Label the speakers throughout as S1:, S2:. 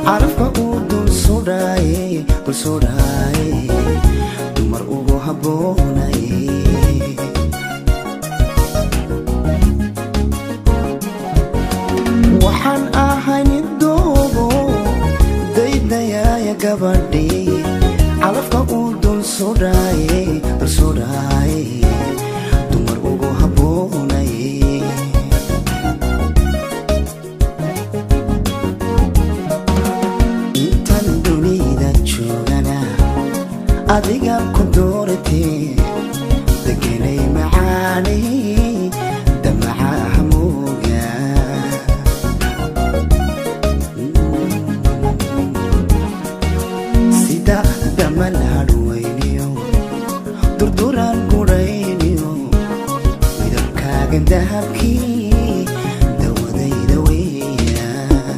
S1: carafka uu dul sudhaaye dul sudhaaye dumar ugu habboonay waxaan ahay mid doobo daydayaaya gabadhii calafka uu dul sudhaaye dul sudhaaye dumar ugu habboonay intan dunida joogana adiga ku dooratee degenay macaanay damacaha mooga sida damal hadhwayniyo durduraan gudhayniyo midabkaaga dahabkii dawadayda weeya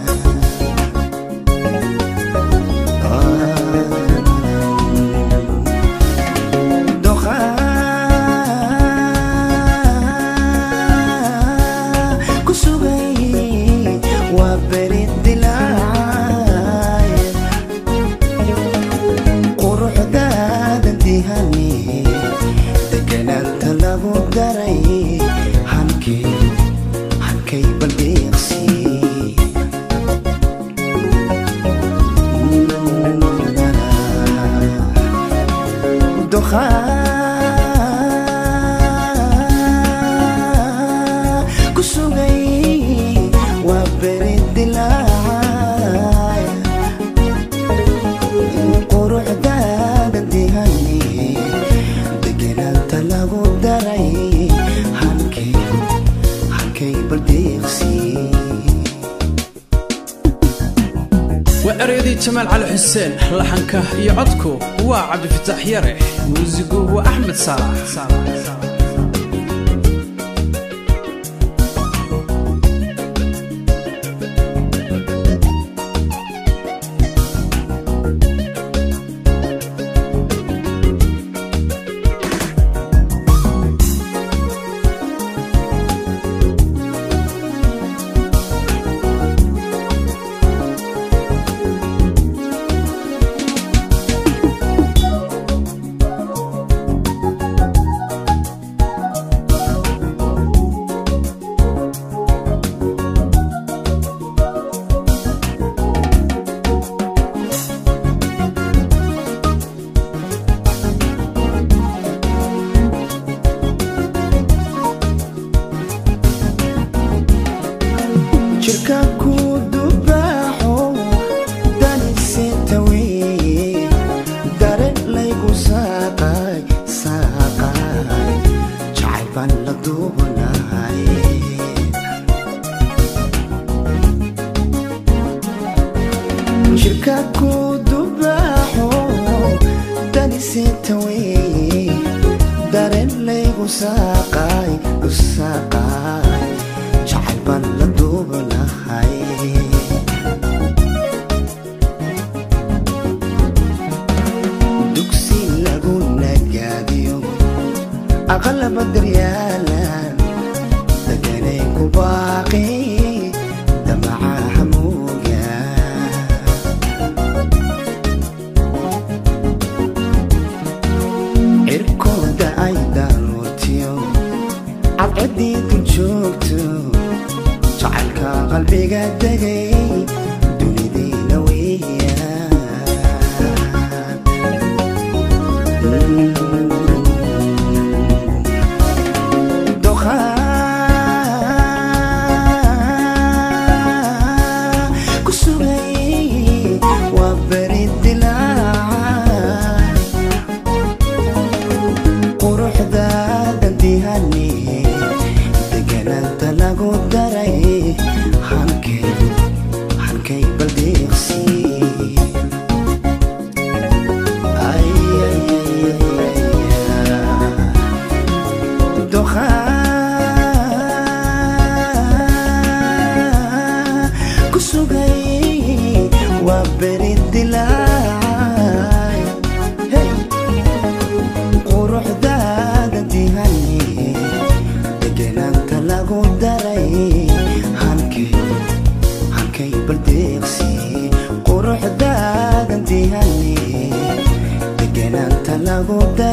S1: ku sugay waa beri dilaacay quruxdaada dihani deganaanta lagu daray hankay hankay baldeeqsi dukhaa ku sugay waa beri dilaacay quruxdaada dihani deganaanta lagu daray hankay hankay baldeeqsi
S2: waa ereyadii jamaal cali xuseen laxanka iyo codku waa cabdifataax yare muusigu waa axmed saalax
S1: jirka ku dubaaxo daniseta weeye dare laygu saaqay saaqay jacayl baan la duubanahay jirka ku dubaaxo daniseta weeye dare laygu saaqay u saaqay jacayl baan la duubanahay dugsi lagu nagaadiyo aqalaba daryaalan deganay ku baaqi damacaha mooga cirkooda ay daarootiyo cadcadii ku joogto jacaylka qalbiga degay dunidiina weeyaan Doqaa ku sugay waa beri dilaacay quruxdaada dihani deganaanta lagu daray hankay hankay baldeeqsi Ay, ay, ay, ay, ay. Doqaa ku sugay waa beri dilaacay hey. quruxdaada dihani deganaanta lagu daray hankay hankay baldeeqsi lagu da